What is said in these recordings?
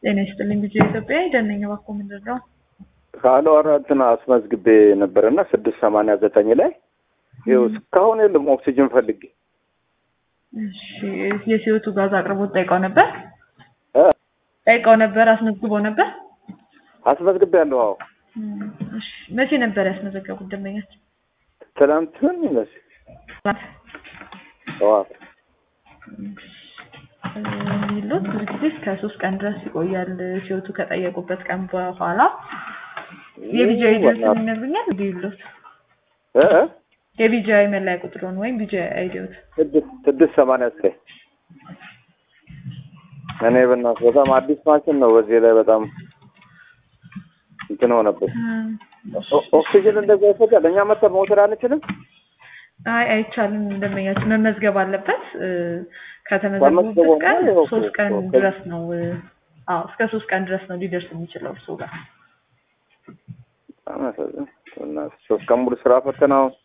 ጤና ይስጥልኝ ጊዜ ኢትዮጵያ ደነኛ ባኮ ምንድን ነው? ካለ አራትን አስመዝግቤ ነበረና ስድስት ሰማንያ ዘጠኝ ላይ ይኸው እስካሁን የለም ኦክሲጅን ፈልጌ እሺ የሲዮቱ ጋዝ አቅርቦት ጠይቀው ነበር እ ጠይቀው ነበር አስመዝግቦ ነበር። አስመዝግቤ ያለሁ አዎ እሺ መቼ ነበር ያስመዘገቡት ደንበኛችን? ትናንትን ይመስል ጠዋት ሚሉት ብዙ ጊዜ እስከ ሶስት ቀን ድረስ ይቆያል። ሲወቱ ከጠየቁበት ቀን በኋላ የቢጂአይ ድረስ ይነግሩኛል። ቢሉት እ እ የቢጂአይ መለያ ቁጥሩን ወይም ቢጂአይ አይዲዎት ስድስት ስድስት ሰማንያ ዘጠኝ እኔ በእናትህ በጣም አዲስ ማሽን ነው። በዚህ ላይ በጣም እንትን ሆነበት። ኦ- ኦክሲጅን እንደዛ ይፈጃል። እኛ መተን መውሰድ አንችልም። አይ አይቻልም። ደንበኛችን መመዝገብ አለበት። እ፣ ተመዝግቦ ከተመዘገቡበት ነው ቀን ይኸው ሶስት ቀን እኮ- ድረስ ነው። እ፣ አዎ እስከ ሶስት ቀን ድረስ ነው ሊደርስ የሚችለው እርሱ ጋር። በጣም ያሳዝን። በእናትህ ሶስት ቀን ሙሉ ስራ ፈተና አሁን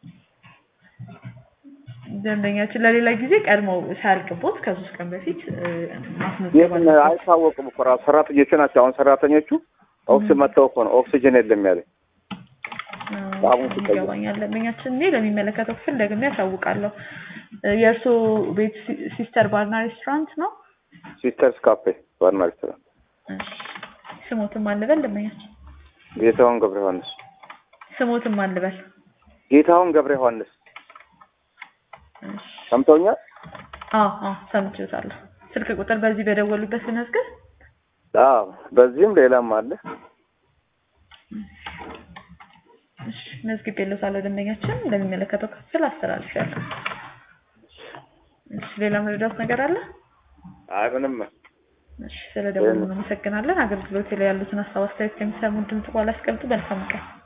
ደንበኛችን ለሌላ ጊዜ ቀድመው ሳያልቅቦት ከሶስት ቀን በፊት እ፣ ማስመዝገብ የት አለበት። አይታወቅም እኮ ራሱ ሰራተኞቹ ናቸው። አሁን ሰራተኞቹ ኦክሲጅን መጥተው እኮ ነው ኦክሲጅን የለም ያለኝ። በአሁኑ እ፣ ሲጠየቅ። ይገባኛል። ደንበኛችን እኔ ለሚመለከተው ክፍል ደግሜ ያሳውቃለሁ። እ፣ የእርስዎ ቤት ሲ- ሲስተር ባርና ሬስቶራንት ነው? ሲስተርስ ካፌ ባርና ሬስቶራንት። እሺ። ስሞትም አልበል ደንበኛችን ጌታሁን ገብረ ዮሐንስ ስሞትም አልበል። ጌታሁን ገብረ ዮሐንስ እሺ። ሰምተውኛል። አዎ አዎ ሰምቼዎታለሁ። ስልክ ቁጥር በዚህ በደወሉበት ልመዝግብ። አዎ በዚህም ሌላም አለ። እሺ መዝግቤልዎታለሁ። ደንበኛችን እንደሚመለከተው ክፍል አስተላልፌያለሁ። እሺ ሌላ መረዳት ነገር አለ? አይ ምንም እሺ ስለደወሉ እናመሰግናለን። አገልግሎት ላይ ያሉትን ሀሳብ አስተያየት ከሚሰሙ ድምጽ በኋላ ያስቀምጡ። መልካም ቀን።